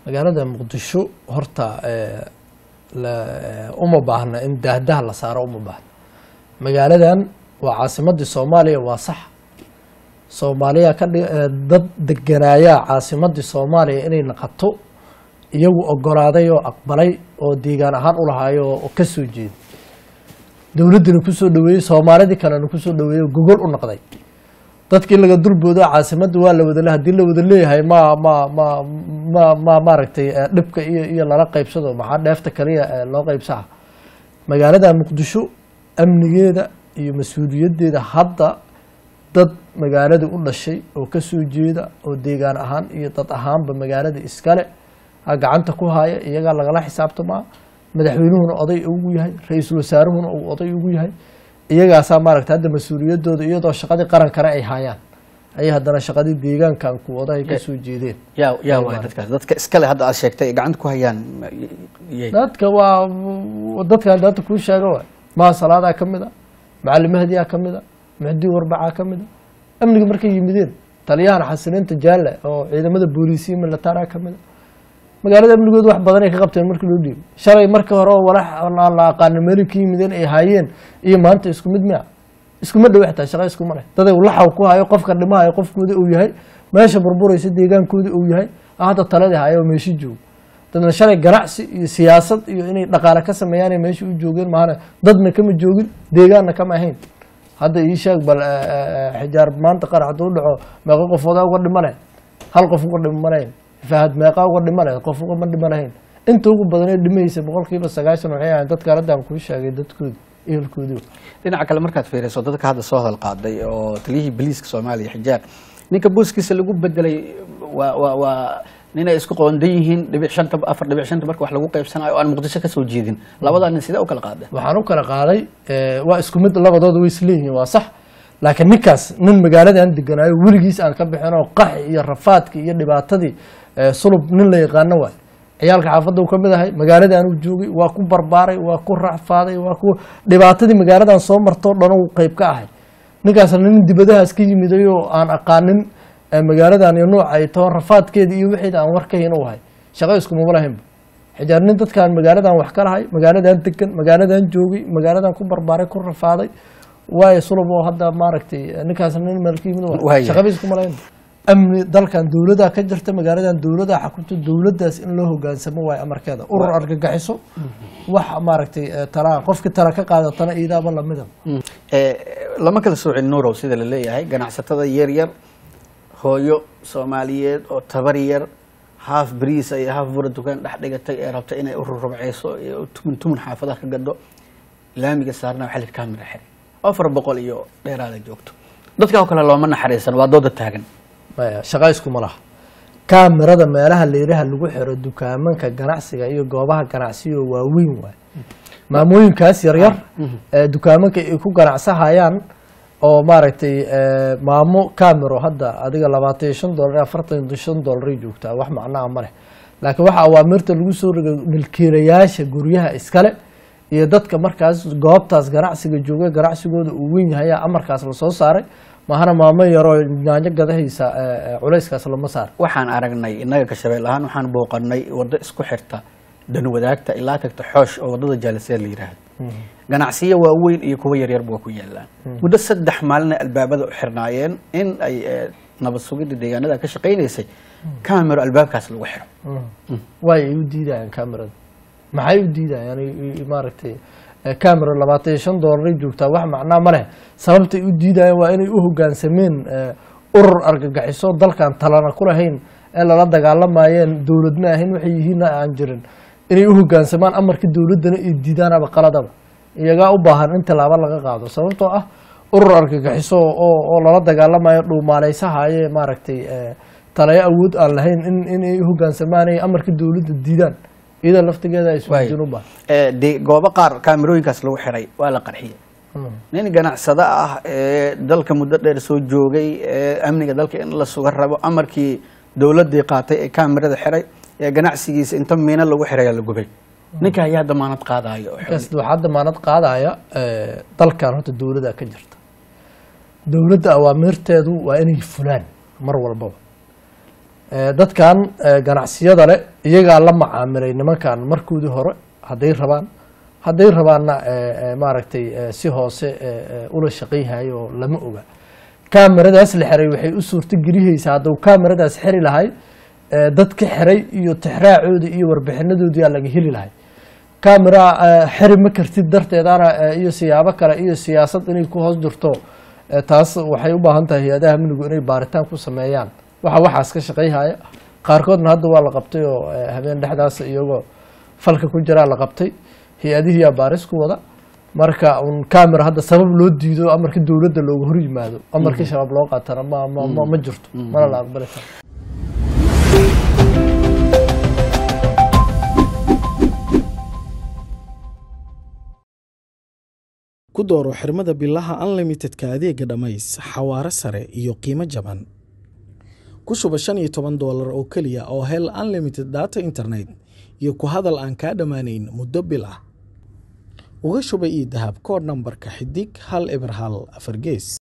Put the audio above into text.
magaalada muqdisho horta eh, la- eh, uma baahna in daahdaha la saaro uma baahna magaaladan waa caasimadii soomaaliya waa sax soomaaliya ka dhi- eh, dad deganaayaa caasimadii soomaaliya inay naqato iyagu ogolaaday oo aqbalay oo deegaan ahaan u lahaayo oo ka soo jeeda dowladdina kusoo dhaweeyey soomaalidii kalena kusoo dhaweeyey oo gogol u noqday dadkii laga durboodo caasimadda waa la wadale haddii la wada leeyahay ma ma ma ma ma maaragtay eh, dhibka iyo iyo lala qaybsado maxaa dheefta kaliya eh, loo qaybsaha magaalada muqdisho amnigeeda iyo mas-uuliyaddeeda hadda dad magaalada u dhashay oo ka soo jeeda oo deegaan ahaan iyo dad ahaanba magaalada iskale ha gacanta ku haya iyagaa lagala xisaabtamaa madaxweynuhuna oday ugu yahay ra-iisul wasaaruhuna uu oday ugu yahay iyagaasaa maaragta hadda mas-uuliyadooda iyadoo shaqadii qarankana ay hayaan ayay haddana shaqadii deegaankan ku odahay ka soo jeedeen yaa yaa waay dadkaas dadka iskale hadda aad sheegtay ay gacanta ku hayaan ma- yay dadka waa dadkan danta kuu sheega waay maha salaadaa ka mid a macalin mahdiyaa ka mid a muxdii warbacaa ka mid a amniga markay yimideen taliyahan xasiniinta jaalle oo ciidamada booliisiya militaaraa ka mid a magaalada amnigooda wax badan ay ka qabteen markii loo dhiibay shalay markii hore oo walax aan la aqaano meelay ka yimideen ay haayeen iyo maanta isku mid miya iskuma dhow xitaa shaqa iskuma leh daday laxaw ku hayo qofka dhimahayo qofkooda uu yahay meesha burburaysa deegaankooda uu yahay hadda taladii hayo oo meeshi joogo dadna shalay ganacsi iyo siyaasad iyo inay dhaqaale ka sameeyaan meesha u joogeen maahane dadna kama joogin deegaanna kama ahayn hadda ii sheeg bal eh, eh, xijaar maanta qarax hadduu dhaco meeqa qofoodaa uga dhima lahayn hal qof uga dhima lahayn fahad meeqaa uga dhima lahayn qof ugama dhima lahayn inta ugu badanee dhimaysa boqolkiiba sagaashan waxay ahayn dadka haladaan kuu sheegay dadkoodi ehelkoodii dhinaca kale markaad fiiriso dadka hadda soo hadal qaaday oo taliyihii boliiska soomaaliya xijaar ninka booskiisa lagu bedelay waa waa waa ninay isku qoondan yihiin dhibic shanta afar dhibic shanta marka wax lagu qaybsanayo oo aan muqdisho ka soo jeedin labadaa nin sidee u kala qaadeen waxaan u kala qaaday eh, waa isku mid labadooda way isleeyihiin waa sax laakiin ninkaas nin magaaladan deganaayo weligiis aan ka bixin oo qaxi iyo rafaadkii iyo dhibaatadii eh, sulub nin la yaqaano waay ciyaalka xaafadda uu ka mid ahay magaaladan uu joogay waa ku barbaaray waa ku racfaaday waa ku dhibaatadii magaaladan soo martoo dhan uu qayb ka ahay ninkaasna nin dibadahaas ka yimiday oo aan aqaanin eh, magaaladan iyo nooca ay taho rafaadkeeda iyo wixeeda aan war ka hayn u ahay shaqo iskumama lahaynba xijaar nin dadkaan magaaladan wax ka lahay magaaladan degan magaaladan joogay magaaladan ku barbaaray ku rafaaday waayo sulub oo hadda maaragtay ninkaas nin meelka yimid waa Waaya. shaqaba iskuma lahayn amni dalkan dowladaa ka jirta magaaladan dowladaa xakunta dowladaas in loo hogaansamo waayo amarkeeda urur argagixiso wax maaragtay eh, talaa qofkii tala ka qaadatana iidaaba lamida Eh, lama kala soocin nuurow sida la leeyahay ganacsatada yar yar hooyo soomaaliyeed oo tabar yar haaf bariis iyo haaf bura dukaan dhex dhigatay ee rabta inay u rurubceyso iyo tumun tumun xaafadaha ka gadho laamiga saarna waxaa la yidhi kaamira xiray afar boqol iyo dheeraada joogto dadka oo kale looma naxariisan waa dooda taagan maya shaqa iskuma laha kaamirada meelaha leeraha lagu xiro dukaamanka ganacsiga iyo goobaha ganacsiga oo waaweyn waay maamooyinkaas yaryar ee dukaamanka ay ku ganacsahayaan oo maaragtay eh, maamo camero hadda adiga labaatan iyo shan dolar iyo afartan iyo shan dolaray joogtaa wax macnaha ma leh laakiin waxa awaamirta lagu soo rogay milkiilayaasha guryaha iskale iyo dadka markaas goobtaas ganacsiga jooga ganacsigooda uu weyn yahay ayaa amarkaas lasoo saaray mahana maamo yaroo yaanyo gadahaysa eh, eh, culayskaas lama saar waxaan aragnay innaga ka shabeel ahaan waxaan booqanay waddo isku xirta danwadaagta ilaa tagta xoosh oo waddada jaaliseed la yidhaahdo ganacsiyo waaweyn iyo kuwa yaryarba waa ku yaalaan muddo saddex maalina albaabada u xirnaayeen in ay eh, nabad sugidda deegaanada ka shaqaynaysay camero albaabkaas lagu xiro waay ay u diidayaan camerada maxay u diidayaan i- i- maaragtay eh, camera labaatan iyo shan doolaray joogtaa wax macnaa ma leh sababtay u diidayaan waa inay u hogaansameen eh, urur argagixiso dalkan talana ku lahayn ee lala dagaalamayeen dowlad ma ahayn waxay yihiinna aan jirin inay u hogaansamaan amarka dowladdana ay diidaanaba qaladaba iyagaa u baahan in tallaabo laga qaado sababtoo ah urur argagixiso oo oo lala dagaalamayo dhuumaaleysahaye maaragtay eh, talayo awood aan lahayn in inay u hogaansamaan ay amarka dowladda diidaan iyada laftigeeda ay isweydiin u baahan Eh, de- goobo qaar kaamirooyinkaas lagu xiray waa la qarxiyey nin ganacsado ah ee dalka muddo dheer soo joogay ee amniga dalka in la suga rabo amarkii dowladii qaatay ee kaamirada xiray ee ganacsigiisa inta miino lagu xirayaa la gubay ninka ayaa damaanad qaadayo oo markaas waxaa damaanad qaadaya eh, dalkan horta dowladda ka jirta dowladda awaamirteedu waa inay fulaan mar walbaba Eh, dadkan eh, ganacsiyada leh iyagaa la macaamilay nimankan markoodii hore hadday rabaan hadday rabaanna eh, eh, maaragtay eh, si hoose eh, eh, ula shaqayhayo oo lama oga kaamiradaas la xiray waxay u suurto gelihaysaa hadduu kaamiradaas xiri lahay eh, dadka xiray iyo tixraacoodii iyo warbixinadoodii aa laga heli lahay kamera eh, xiri ma kartid darteedana eh, iyo siyaabo kale iyo siyaasad inay ku hoos jirto eh, taas waxay u baahan tahay hay-adaha amnigu inay baaritaan ku sameeyaan waxa waxaas ka shaqayhaya qaarkoodna hadda waa la qabtay oo eh, habeen dhexdaas iyagoo falka ku jiraa la qabtay hay-adihiyaa baaris ku wada marka un camera hadda sabab loo diido amarka dowladda looga hor yimaado amarkii shabaab loo qaatana ma ma ma- ma jirto mana la aqbali karo ku dooro xirmada bilaha unlimitedka adeega dhammays xawaare sare iyo qiimo jaban ku shuba shan iyo toban doolar oo keliya oo hel unlimited data internet iyo ku hadal aan kaa dhammaanayn muddo bil ah uga shuba ii dahab koodh nambarka xidig hal eber hal afar gees